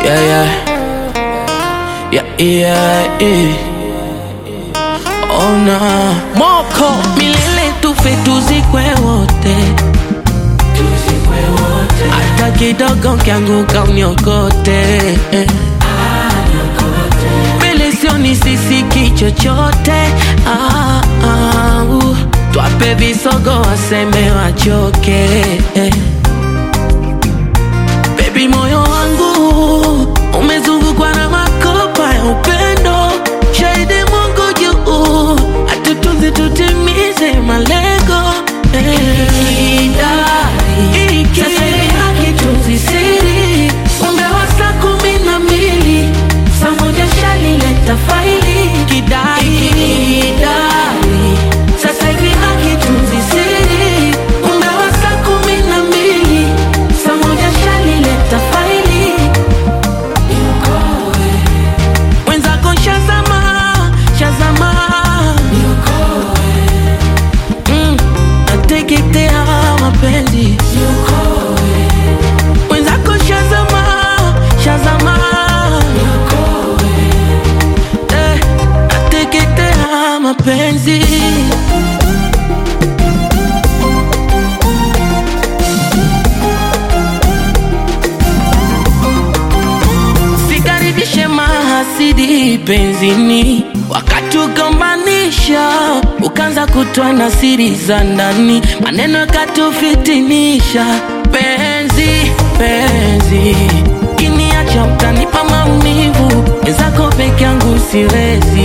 Yeah, yeah. Yeah, yeah, yeah. Oh, nah. Moko milele tufe tuzikwe wote hata kidogo kianguka uniokote mbele sioni sisiki chochote ah, ah, uh. twape visogo waseme wachoke Baby, moyo wangu umezungukwa na makopa ya upendo, shahidi Mungu juu, atutunze tutimize malengo eh. Sasa hivi hakitunzi siri, umbe wa saa kumi na mbili saa moja shalileta faili kidai sasa hivi hakitunzi siri, umbe wa saa kumi na mbili saa moja shalileta faili mwenzako shazama shazama mm, nateketea mapenzi mwenzako shazama shazama eh, nateketea mapenzi Sikaribishe mahasidi penzini, wakatugombanisha, ukaanza kutoa na siri za ndani, maneno yakatufitinisha. Penzi penzi, kiniacha utanipa maumivu, wenzako peke yangu siwezi